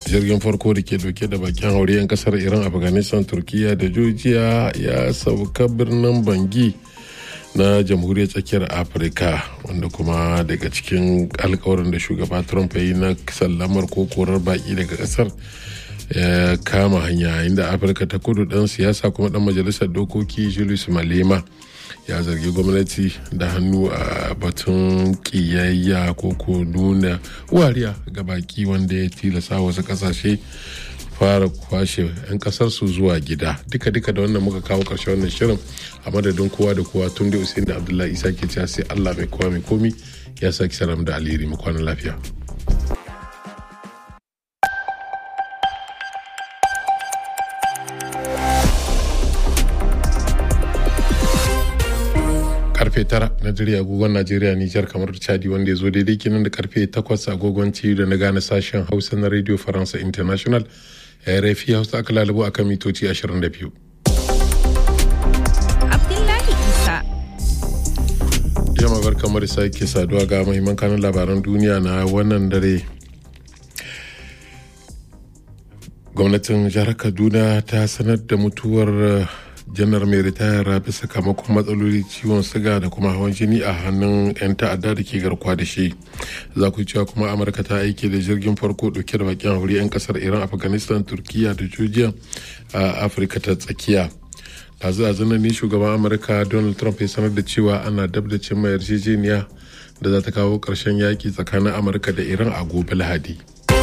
jirgin farko da ke dauke da bakin haure 'yan kasar iran afghanistan turkiya da georgia ya sauka birnin bangi na jamhuriyar tsakiyar afirka wanda kuma daga cikin alkawarin da shugaba trump ya yi na sallamar ko korar baki daga kasar ya kama hanya inda afirka ta kudu dan siyasa kuma dan majalisar dokoki julius malema ya zargi gwamnati da hannu a batun kiyayya ko ko nuna wariya ga baki wanda ya tilasa wasu kasashe fara kwashe 'yan kasar su zuwa gida duka duka da wannan muka kawo karshe wannan shirin a madadin kowa da kowa tun da usain da abdullahi isa ke cewa sai allah mai kowa mai komi ya saki salam da alheri mu kwana lafiya karfe tara na dare agogon najeriya nijar kamar chadi wanda ya zo daidai kenan da karfe takwas agogon ciwo da na gane sashen hausa na radio faransa international rfi hausa aka lalabo akan mitoci 22 Abdullahi Isa. yamma bar kamar sake saduwa ga mahimman kanun labaran duniya na wannan dare gwamnatin jihar kaduna ta sanar da mutuwar janar mai ritaya bisa sakamakon matsaloli ciwon siga da kuma hawan jini a hannun 'yan ta'adda da ke garkuwa da shi za ku cewa kuma amurka ta aiki da jirgin farko dauke da bakin hauri 'yan kasar iran afghanistan turkiya da georgia a afirka ta tsakiya dazu a zanen ne shugaban amurka donald trump ya sanar da cewa ana dab da cimma yarjejeniya da za ta kawo ƙarshen yaƙi tsakanin amurka da iran a gobe lahadi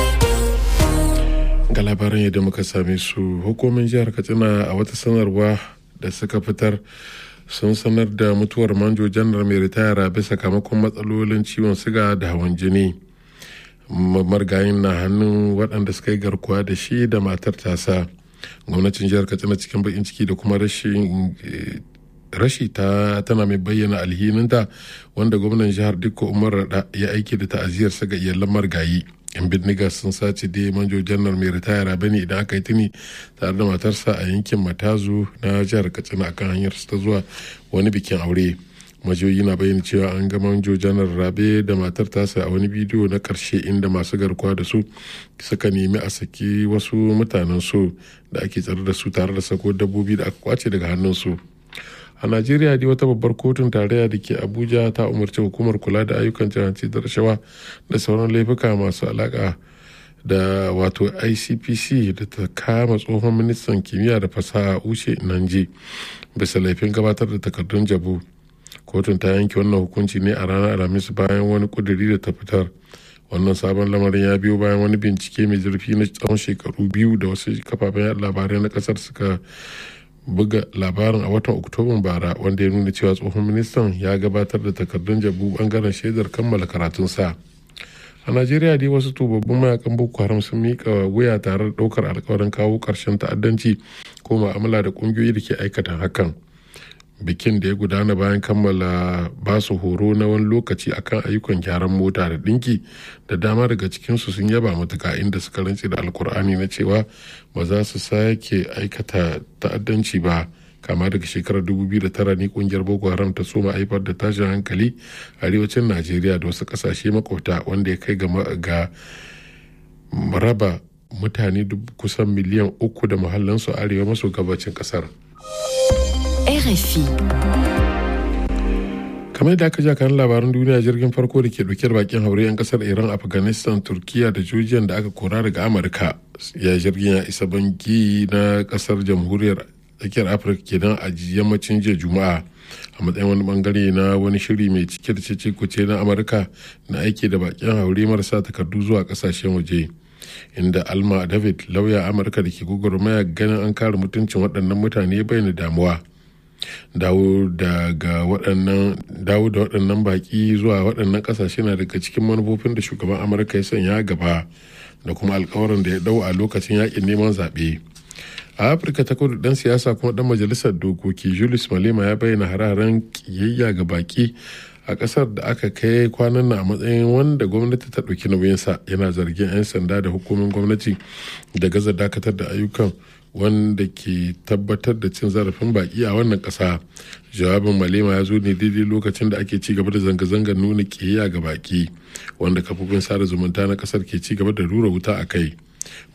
ga labaran yadda muka same su hukumin jihar katsina a wata sanarwa da suka fitar sun sanar da mutuwar manjo janar mai ritaya bisa sakamakon matsalolin ciwon siga da hawan jini margayin na hannun waɗanda suka yi garkuwa da shi da matar tasa gwamnatin jihar katsina cikin bakin ciki da kuma rashin rashi ta tana mai bayyana alhininta wanda gwamnan jihar dikko umar rada ya aiki da ta'aziyarsa ga iyalan margayi yan bindiga sun sace da manjo janar mai ritaya bane idan aka yi tuni tare da matarsa a yankin matazu na jihar katsina akan hanyar ta zuwa wani bikin aure majoyi na bayyana cewa an ga manjo janar rabe da matar tasa a wani bidiyo na karshe inda masu garkuwa da su suka nemi a saki wasu mutanen su da ake tsare da su tare da sako dabbobi da aka kwace daga hannun su a najeriya dai wata babbar kotun tarayya da ke abuja ta umarci hukumar kula da ayyukan jihanci da rashawa da sauran laifuka masu alaka da wato icpc da ta kama tsohon ministan kimiyya da fasaha ushe nanje bisa laifin gabatar da takardun jabu kotun ta yanke wannan hukunci ne a ranar alhamis bayan wani kuduri da ta fitar wannan sabon lamarin ya biyo bayan wani bincike mai zurfi na tsawon shekaru biyu da wasu kafafen labarai na kasar suka buga labarin a watan oktoban bara wanda ya nuna cewa tsohon ministan ya gabatar da takardun jabu bangaren shaidar kammala karatunsa a najeriya dai wasu tubabbin mayakan boko haram sun mika wuya tare da daukar alkawarin kawo karshen ta'addanci ko ma'amala da kungiyoyi da ke aikata hakan bikin da ya gudana bayan kammala basu horo na wani lokaci akan ayyukan gyaran mota da dinki da dama daga cikinsu sun yaba matuka inda suka rantse da alkur'ani na cewa ba za su sake aikata ta'addanci ba kama daga shekarar 2009 ne kungiyar boko haram ta soma haifar da tashin hankali a arewacin najeriya da wasu kasashe makwabta wanda ya kai ga raba mutane kusan miliyan uku da muhallansu arewa maso gabacin kasar. RFI. kamar da aka ja kan labaran duniya jirgin farko da ke dauke da bakin haure 'yan kasar iran afghanistan turkiya da georgia da aka kora daga amurka ya jirgin ya isa bangi na kasar jamhuriyar tsakiyar afirka kenan a yammacin jiya juma'a a matsayin wani bangare na wani shiri mai cike da cece kuce na amurka na aiki da bakin haure marasa takardu zuwa kasashen waje inda alma david lauya amurka da ke gwagwarmaya ganin an kare mutuncin waɗannan mutane bayyana damuwa dawo daga waɗannan dawo da waɗannan baƙi zuwa waɗannan ƙasashe na daga cikin manufofin da shugaban amurka ya sanya gaba da kuma alkawarin da ya dau a lokacin yakin neman zaɓe a afirka ta kudu dan siyasa kuma dan majalisar dokoki julius malema ya bayyana hararen kiyayya ga baki a kasar da aka kai kwanan na a matsayin wanda gwamnati ta ɗauki nauyinsa yana zargin 'yan sanda da hukumin gwamnati da gaza dakatar da ayyukan wanda ke tabbatar da cin zarafin baki a wannan ƙasa jawabin malema ya zo ne daidai lokacin da ake ci gaba da zanga-zangar nuna ƙiyayya ga baki wanda kafofin sada zumunta na ƙasar ke ci gaba da rura wuta a kai